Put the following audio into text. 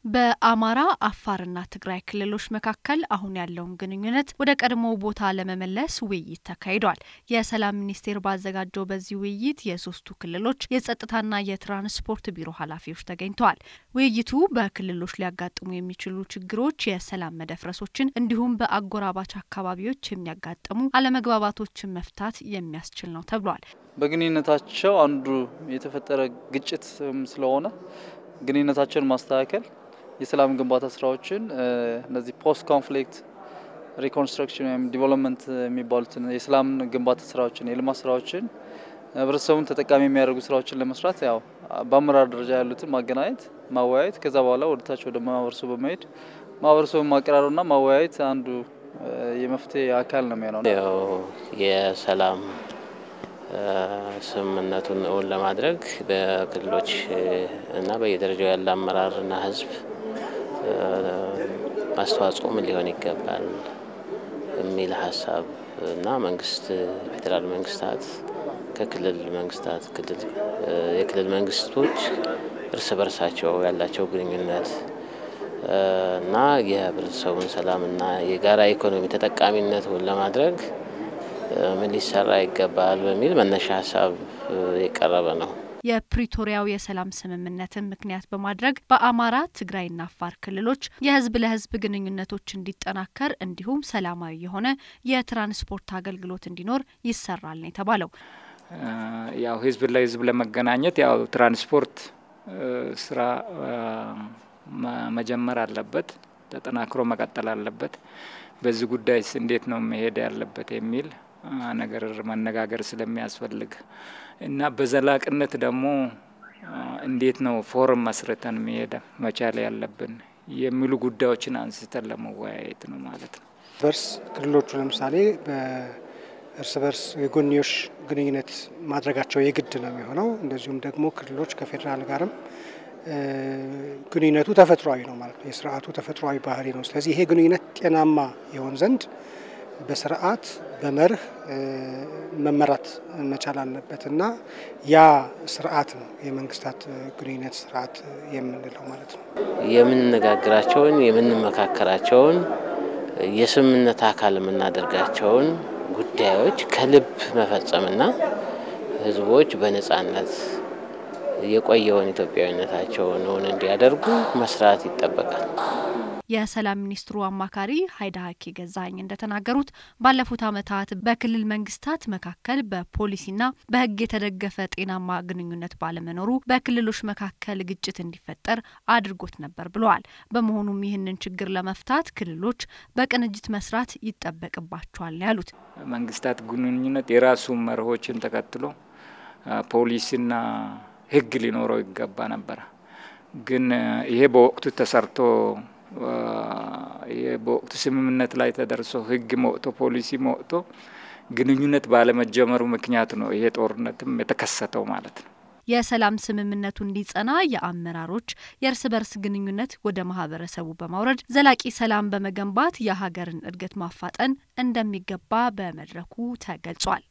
በአማራ አፋርና ትግራይ ክልሎች መካከል አሁን ያለውን ግንኙነት ወደ ቀድሞ ቦታ ለመመለስ ውይይት ተካሂዷል። የሰላም ሚኒስቴር ባዘጋጀው በዚህ ውይይት የሶስቱ ክልሎች የጸጥታና የትራንስፖርት ቢሮ ኃላፊዎች ተገኝተዋል። ውይይቱ በክልሎች ሊያጋጥሙ የሚችሉ ችግሮች፣ የሰላም መደፍረሶችን እንዲሁም በአጎራባች አካባቢዎች የሚያጋጥሙ አለመግባባቶችን መፍታት የሚያስችል ነው ተብሏል። በግንኙነታቸው አንዱ የተፈጠረ ግጭት ስለሆነ ግንኙነታቸውን ማስተካከል የሰላም ግንባታ ስራዎችን እነዚህ ፖስት ኮንፍሊክት ሪኮንስትራክሽን ወይም ዲቨሎፕመንት የሚባሉትን የሰላም ግንባታ ስራዎችን የልማት ስራዎችን ህብረተሰቡን ተጠቃሚ የሚያደርጉ ስራዎችን ለመስራት ያው በአመራር ደረጃ ያሉትን ማገናኘት፣ ማወያየት ከዛ በኋላ ወደታች ወደ ማህበረሰቡ በመሄድ ማህበረሰቡን ማቀራረብና ማወያየት አንዱ የመፍትሄ አካል ነው የሚሆነው። ያው የሰላም ስምምነቱን እውን ለማድረግ በክልሎች እና በየደረጃው ያለ አመራርና ህዝብ አስተዋጽኦ ምን ሊሆን ይገባል የሚል ሀሳብ እና መንግስት ፌዴራል መንግስታት ከክልል መንግስታት የክልል መንግስቶች እርስ በርሳቸው ያላቸው ግንኙነት እና የህብረተሰቡን ሰላምና የጋራ ኢኮኖሚ ተጠቃሚነቱን ለማድረግ ምን ሊሰራ ይገባል በሚል መነሻ ሀሳብ የቀረበ ነው። የፕሪቶሪያው የሰላም ስምምነትን ምክንያት በማድረግ በአማራ ትግራይና አፋር ክልሎች የህዝብ ለህዝብ ግንኙነቶች እንዲጠናከር እንዲሁም ሰላማዊ የሆነ የትራንስፖርት አገልግሎት እንዲኖር ይሰራል ነው የተባለው። ያው ህዝብ ለህዝብ ለመገናኘት ያው ትራንስፖርት ስራ መጀመር አለበት፣ ተጠናክሮ መቀጠል አለበት። በዚህ ጉዳይስ እንዴት ነው መሄድ ያለበት የሚል ነገር መነጋገር ስለሚያስፈልግ እና በዘላቅነት ደግሞ እንዴት ነው ፎረም መስርተን መሄድ መቻል ያለብን የሚሉ ጉዳዮችን አንስተን ለመወያየት ነው ማለት ነው። በርስ ክልሎቹ ለምሳሌ በእርስ በርስ የጎንዮሽ ግንኙነት ማድረጋቸው የግድ ነው የሚሆነው። እንደዚሁም ደግሞ ክልሎች ከፌዴራል ጋርም ግንኙነቱ ተፈጥሯዊ ነው ማለት ነው። የስርዓቱ ተፈጥሯዊ ባህሪ ነው። ስለዚህ ይሄ ግንኙነት ጤናማ ይሆን ዘንድ በስርዓት በመርህ መመራት መቻል አለበት እና ያ ስርዓት ነው የመንግስታት ግንኙነት ስርዓት የምንለው ማለት ነው። የምንነጋግራቸውን የምንመካከራቸውን የስምምነት አካል የምናደርጋቸውን ጉዳዮች ከልብ መፈጸምና ህዝቦች በነጻነት የቆየውን ኢትዮጵያዊነታቸውን እውን እንዲያደርጉ መስራት ይጠበቃል። የሰላም ሚኒስትሩ አማካሪ ሀይዳ ሀኬ ገዛኸኝ እንደተናገሩት ባለፉት ዓመታት በክልል መንግስታት መካከል በፖሊሲና በሕግ የተደገፈ ጤናማ ግንኙነት ባለመኖሩ በክልሎች መካከል ግጭት እንዲፈጠር አድርጎት ነበር ብለዋል። በመሆኑም ይህንን ችግር ለመፍታት ክልሎች በቅንጅት መስራት ይጠበቅባቸዋል ያሉት መንግስታት ግንኙነት የራሱ መርሆችን ተከትሎ ፖሊሲና ሕግ ሊኖረው ይገባ ነበረ። ግን ይሄ በወቅቱ ተሰርቶ በወቅቱ ስምምነት ላይ ተደርሶ ህግ መውጥቶ ፖሊሲ መውጥቶ ግንኙነት ባለመጀመሩ ምክንያት ነው ይሄ ጦርነትም የተከሰተው ማለት ነው። የሰላም ስምምነቱ እንዲጸና የአመራሮች የእርስ በርስ ግንኙነት ወደ ማህበረሰቡ በማውረድ ዘላቂ ሰላም በመገንባት የሀገርን እድገት ማፋጠን እንደሚገባ በመድረኩ ተገልጿል።